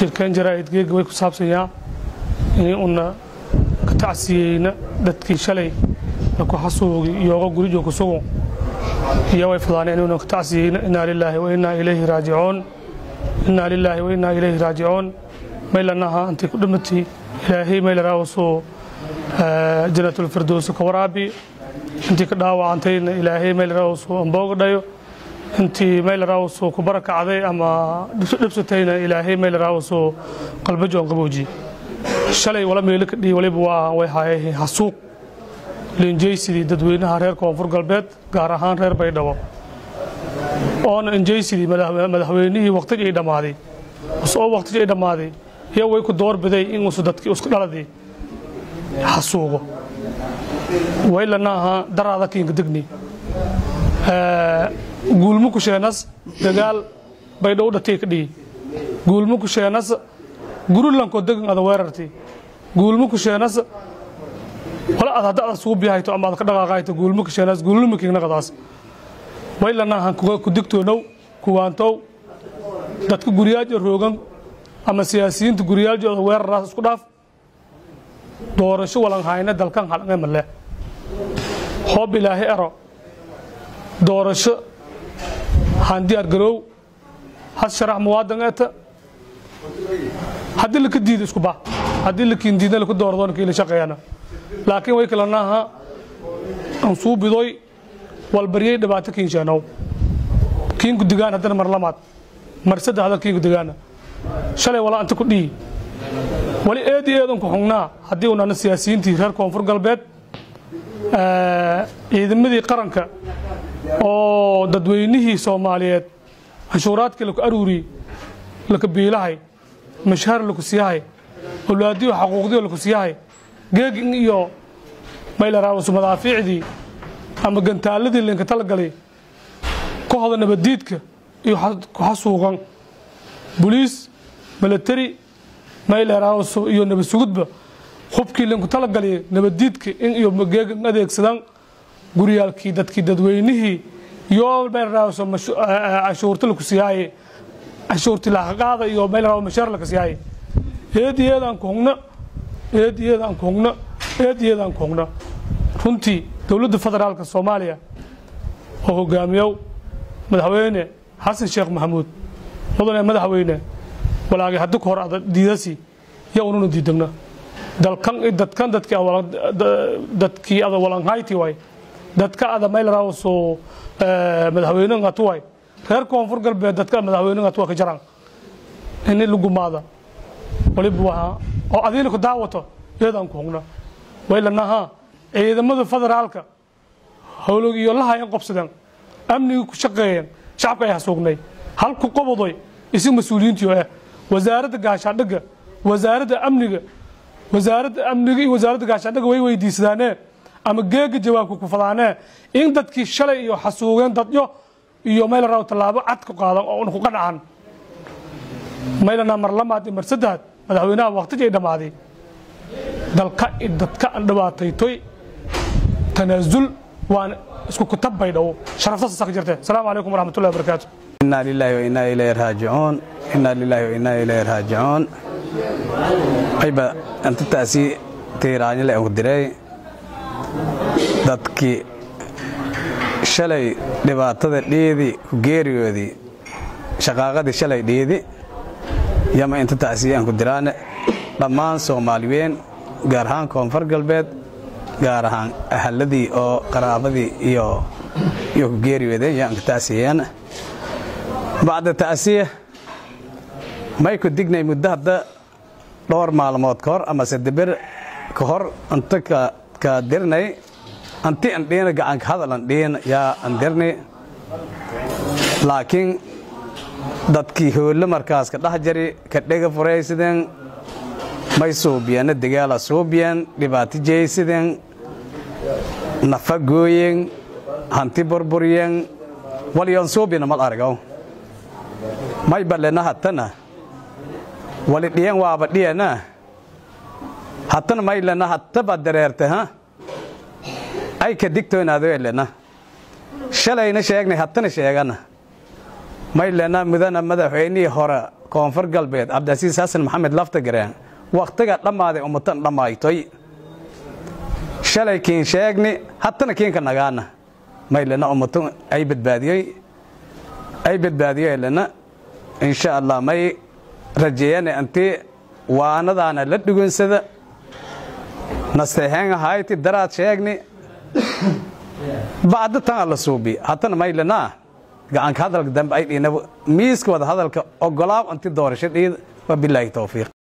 shirkan jaraa'idgeega way ku saabsanyaa inay una ka tacsiyeyna dadkii shalay laku xasuugi iyooga gurijo ku sugo iyo way fadaaneen inuna ka tacsiyeyna innaa lilaahi wa innaa ilayhi raajicuun innaa lilaahi wa innaa ilayhi raajicuun maylanaha antay ku dhimatay ilaahay maylaraawaso janatulfirdowsi ka waraabi intii ka dhaawacantayna ilaahay maylaraawaso amboogadhayo intii maylaraawaso ku barakacday ama dhibsatayna ilaahay maylaraawaso qalbajoon qabooji shalay wala meelo ka dhihi waliba waa way haayeen hasuuq linjaysidii dadweynaha reer koonfur galbeed gaar ahaan reer baydhabo oona injaysidii madaxweynihii waqtigii dhammaaday oo waqtigii dhammaaday iyo way ku doorbiday inuusu dadkii isku dhaladii xasuugo waylanaaha daraada kiinka degni guulmu kusheenas dagaal baydhow dhatay ka dhihi guulmu kusheenas gurilankoo degan ada weerarti guulmu kusheenas wala ad hadda ada sugu biyahayto ama ad ka dhaqaaqayto guulmu kusheenas guulmu kiignaqadaas waylanaaha ku digtoonow kuwaantow dadka guriyaajo roogan ama siyaasiyiinta guryaaljooda weeraraas isku dhaaf doorasho walanhayna dalkan halnge male hoob ilaahi ero doorasho handiyaar garoow had sharax muwaadan eta haddii laka diida isku ba haddii lakiin diidna laku dooradoona kiila shaqeeyana laakiin way kalanaha ansuubidoy walbaryay dhibaato kiinsheenow kiinku digaan haddana mar lamaad mar saddexda kiinku digaana shalay wala anta ku dhihi wali eedi eedanku xugnaa haddii unana siyaasiyiintii reer koonfur galbeed ciidamadii qaranka oo dadweynihii soomaaliyeed canshuuraadkii laku aruuriyey laka biilahay mashahar laku siiyahay awlaadiyo xaquuqdiyo laku siiyahay geegin iyo maylaraawasu madaafiicdii ama gantaaladii linka talagalay ku hoda nabaddiidka iyo ku xasuuqan boliis milatari mayleraawaso iyo nabad sugudba hubkii linku talagalay nabaddiidka in iyo geegan adeegsadaan guryaalkii dadkii dadweynihii iyo mayleraawaso cashuurta laku siyaaye cashuurti laaqaada iyo mayleraawa mashaar laka siyaaye eed iyadaan ku hugna eed iyadaan ku hugna eed iyadaan ku hugna runtii dowladda federaalka soomaaliya oo hogaamiyow madaxweyne xasan sheekh maxamuud mudane madaxweyne walaagay haddi ka hor ada diidasi ya ununa diidagna dalkan dadkan dadkii dadkii ada walanhayti way dadka ada maylaraawaso madaxweyne ngatu way reer koonfur galbeed dadka madaxweyne ngatu waa ka jaraan ini lugumaada waliba waa oo adiina ku daawato iyadaan ku hugna waylanaha ciidamada federaalka howlog iyo lahayan qobsadeen amnigii ku shaqeeyeen shacabka ay hasuugnay halku qobodoy isi mas-uuliyiintii oo ah wasaaradda gaashaandhigga wasaaradda amniga wasaaradda amniga iyo wasaaradda gaashaandhigga way weydiisadaanee ama geega jawaabka ku fadaanee in dadkii shalay iyo xasuugeen dadyo iyo maylaraaw tallaabo cad ku qaadan oo ku qanacaan maylanaa mar lamaad iyo mar saddexaad madaxweynaha waqtigii dhammaaday dalka dadka aan dhibaataytoy tanaasul waan isku kutab bay dhow sharaftaas ka jirtee asalaamu calaykum waraxmatullahi wabarakaatu inaa lilaahi wa inaa ilayhi raajicuun inaa lilaahi wa inaa ilayhi raajicuun ayba antataasi tiiraanyale aan ku diray dadkii shalay dhibaatada dhiidi ku geeriyoodii shaqaaqadii shalay dhiidi yama inta taasi aan ku diraane dhammaan soomaaliween gaar ahaan koonfur galbeed gaar ahaan ahaladii oo qaraabadii iyo iyo ku geeriyoodeen yaan ka taasiyeen bacda ta'siya may ku dignay muddo hadda dhowr maalmood ka hor ama sadeber ka hor inta ka dirnay anti an dhiina gacanka hadal an dhiin yaa an dirni laakiin dadkii hoollo markaas ka dhex jari ka dhega furaysideen may suubiyanna dagaala suubiyan dhibaato jeysideen nafa gooyen hanti burburyen walyon suubina mal argaw may balena hattana wali dhiyan waaba dhiyana hattana may lena hattaba dareerte ha ay ka digtoonaado elena shalayna sheegnay hattana sheegana may lena mudana madaxweynihii hore koonfur galbeed cabdicasiis xasan maxamed laftagareen wakhtiga dhammaaday ummatan dhammaytoy shalay kiin sheegni hattana kiinka nagaana maylena ummatu ay badbaadiyey ay badbaadiyeelena insha allah may rajeeyane antii waanadaana la dhugunsada nasteexeen ahayti daraad sheegni bacda tan alla suubi haddana maylanaa gacanka hadalka dambe ay dhiina miiska wada hadalka ogolaaw anti doorasho dhiid wabilaahi towfiiq